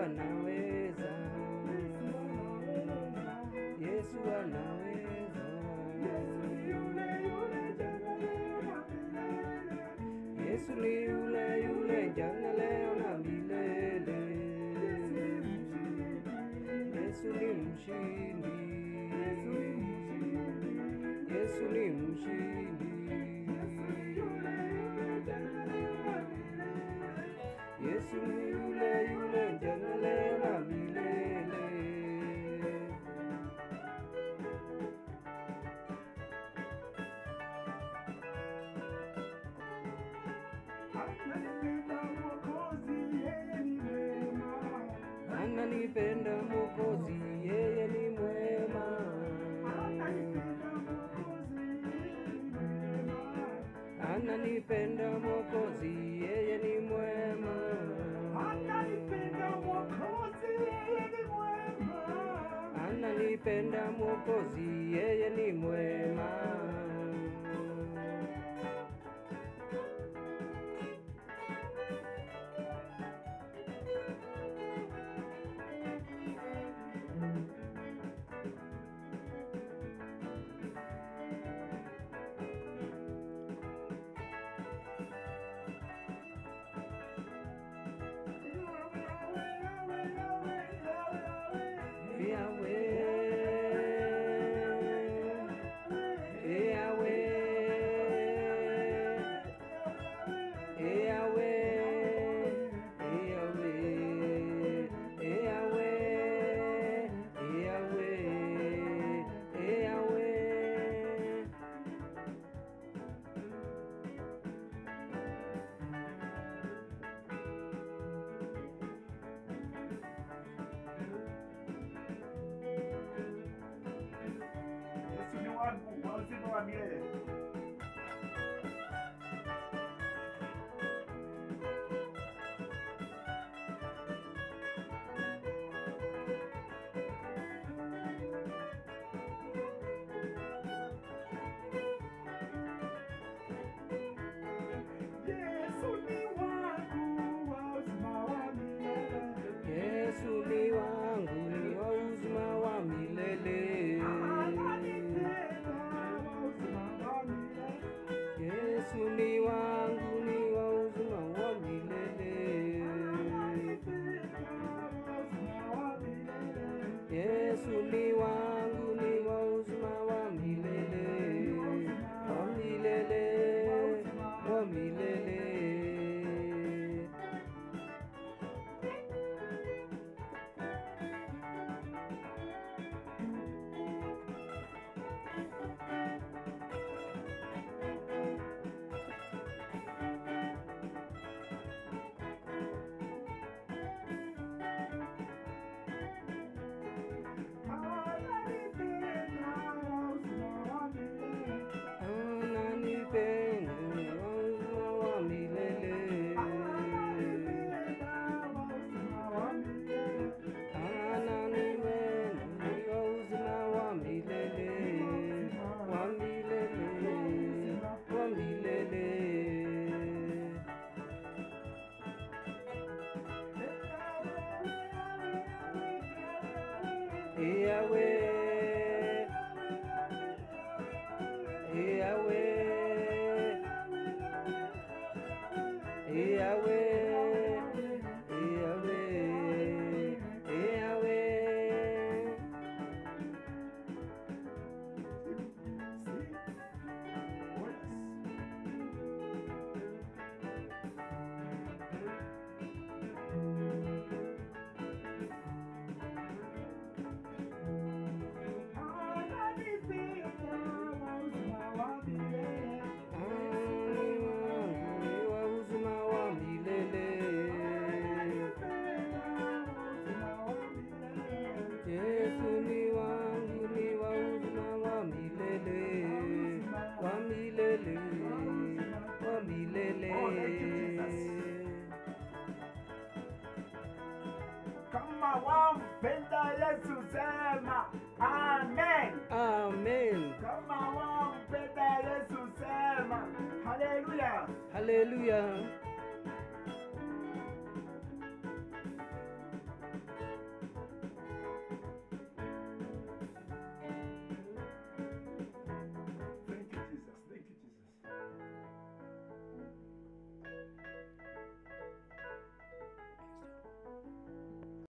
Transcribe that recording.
anaweza, Yesu anaweza, Yesu ni yule yule jana, leo na milele. Yesu ni mshindi, Yesu ni mshindi, Yesu ni yule yule jana, leo na milele. Ananipenda Mwokozi, yeye ni mwema. Ananipenda Mwokozi, yeye ni mwema. Ananipenda Mwokozi, yeye ni mwema. Yesu ni wangu wa uzima wa milele. Yesu ni wangu wa uzima wa milele. Yesu ni wangu, ni wa uzima wa milele. Ananipenda wa uzima wa milele. Yesu ni wangu, ni wa uzima wa milele. Yesu ni wangu, ni wa uzima wa milele, wa milele, wa milele. Ananipenda wa uzima wa milele. Ananipenda ni wa uzima wa milele, wa milele, wa milele. Yahweh, Yahweh, Yahweh, Yahweh, Yahweh. Ani wangu ni wa uzima wa milele. Yesu ni wangu, ni wa uzima wa milele, wa milele, wa milele. Kama wampenda Yesu sema amen. Amen. Kama wampenda Yesu sema haleluya. Haleluya.